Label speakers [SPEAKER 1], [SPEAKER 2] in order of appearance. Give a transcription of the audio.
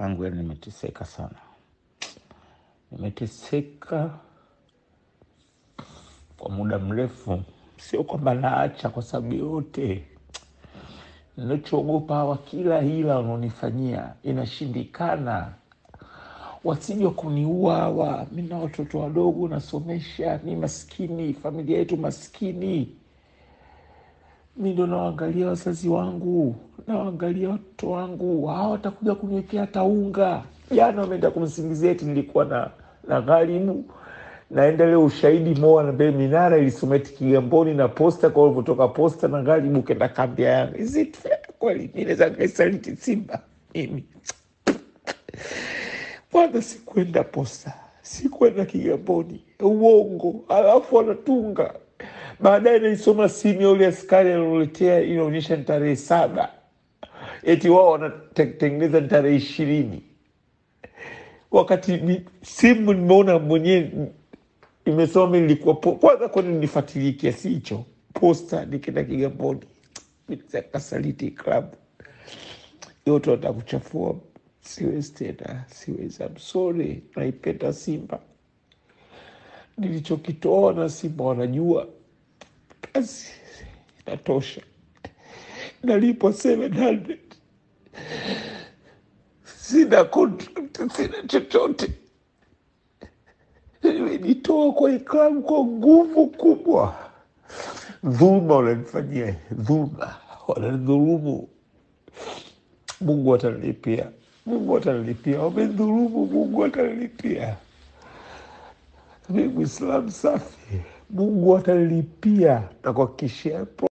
[SPEAKER 1] angu, yani nimeteseka sana, nimeteseka kwa muda mrefu. Sio kwamba naacha kwa sababu yote, ninachoogopa hawa, kila hila wanaonifanyia inashindikana, wasije kuniua hawa. Mi na watoto wadogo nasomesha, ni maskini, familia yetu maskini mi ndo nawaangalia wazazi wangu, nawaangalia watoto wangu, hawa watakuja kuniwekea hata unga. Jana wameenda kumsingizia eti nilikuwa na na gharibu, naenda leo ushahidi moa na mbele minara ilisoma eti Kigamboni na posta kwa ulivyotoka posta na gharibu kenda kambi ya Yanga. Is it fair kweli? Mi naweza nikaisaliti Simba mimi? Kwanza sikwenda posta, sikwenda Kigamboni, uongo. Alafu wanatunga baadaye, naisoma simu ya ule askari alioletea, inaonyesha ni tarehe saba, eti wao wanatengeneza ni tarehe ishirini, wakati ni simu nimeona mwenyewe imesoma mi nilikuwa po- kwanza, kwani nifuatilie kiasi hicho posta, nikienda Kigamboni kasaliti klabu yote wataka kuchafua. Siwezi tena, siwezi. I'm sorry, naipenda Simba, nilichokitoa na Simba wanajua, basi inatosha. Nalipwa 700 sina contract, sina chochote. Nimejitoa kwa iklabu kwa nguvu kubwa. Dhuluma wananifanyia, dhuluma wananidhulumu. Mungu atanilipia, Mungu atanilipia. Wamedhulumu, Mungu atanilipia. Mi Mwislamu safi, Mungu atanilipia na kuhakikishia